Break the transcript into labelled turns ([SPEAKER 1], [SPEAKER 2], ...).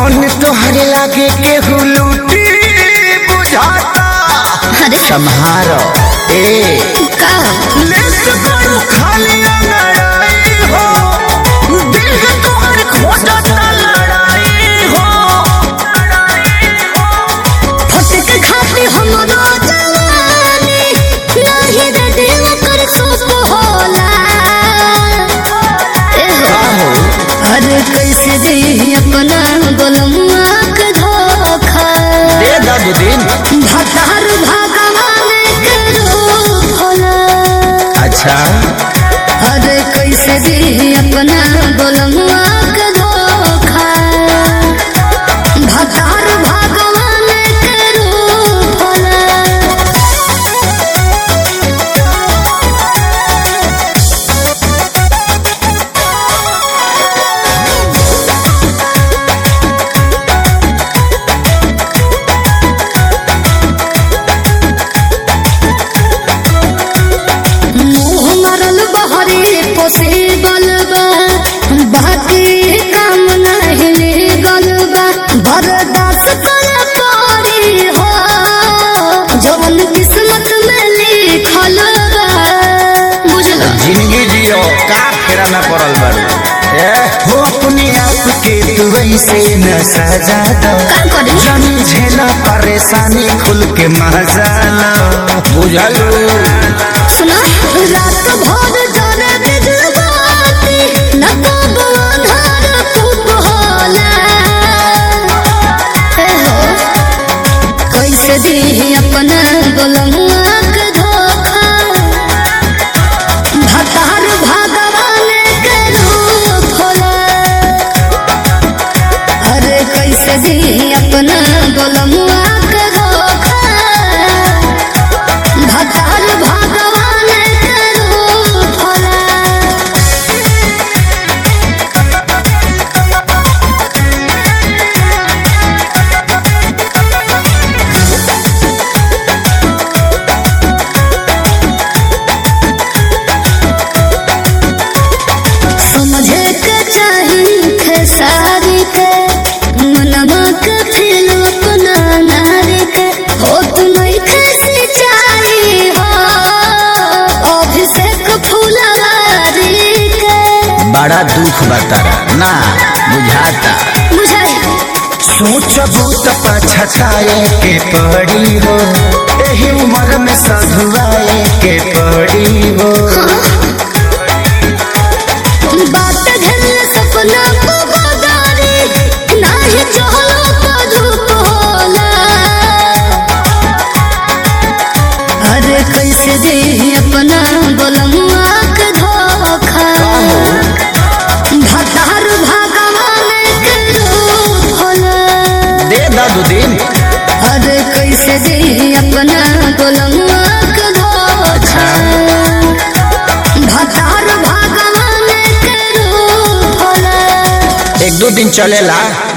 [SPEAKER 1] धन तोहरे लागे केहू लूटी बुझाता
[SPEAKER 2] अरे
[SPEAKER 1] सम्हारो ए
[SPEAKER 2] का
[SPEAKER 1] लेट करू खाली लड़ाई हो दिल है तोहर खोजता लड़ाई हो
[SPEAKER 2] फटक खाती हमरो जवानी नाही रे दिल कर सुख होला ए हो अरे कैसे दे अपना गोलमुआ के धोखा
[SPEAKER 1] दे दादू दिन
[SPEAKER 2] भतार भगवान के रूप होला
[SPEAKER 1] अच्छा
[SPEAKER 2] अरे कैसे दे अपना गोलमुआ के धोखा भतार भगवान के रूप होला मुँह मरल बहरे पोसे बलबा बाकी काम नहीं ले गलबा बर्दाश्त कर पड़ी हो जवन किस्मत में लिखल बा बुझल
[SPEAKER 1] जिंदगी जियो का फेरा में पड़ल बारू ए हो अपने आप के तू ऐसे न सजा दो
[SPEAKER 2] का करी
[SPEAKER 1] जानी झेला परेशानी खुल के मजा लो बुझलू
[SPEAKER 2] सुना रात भर जाने बिजबाती न कब अंधार खूब होला हे हो कैसे दी अपना गोलमुआ के धोखा भतार भगवान के रूप होला अरे कैसे दी अपना गोलमुआ के धोखा भतार भगवान के रूप होला समझे के चाही खेसारी के मनवा के फिर अपना नारी के हो तुम्हें कैसे चाही हो अभिषेक फुलवारी के
[SPEAKER 1] बड़ा दुख बतारा ना बुझाता
[SPEAKER 2] बुझाई
[SPEAKER 1] सोचबू तो पछताए के पड़ी हो एही उम्र में सधुआए के पड़ी हो
[SPEAKER 2] बात घर सपना को बदारी नाही चहलो तो धूप होला अरे कैसे दे अपना गोलमुआ के धोखा भतार भगवान के रूप होला
[SPEAKER 1] दे दादू दिन
[SPEAKER 2] अरे कैसे दे अपना गोलमुआ के धोखा भतार भगवान के रूप होला
[SPEAKER 1] एक दो दिन चलेला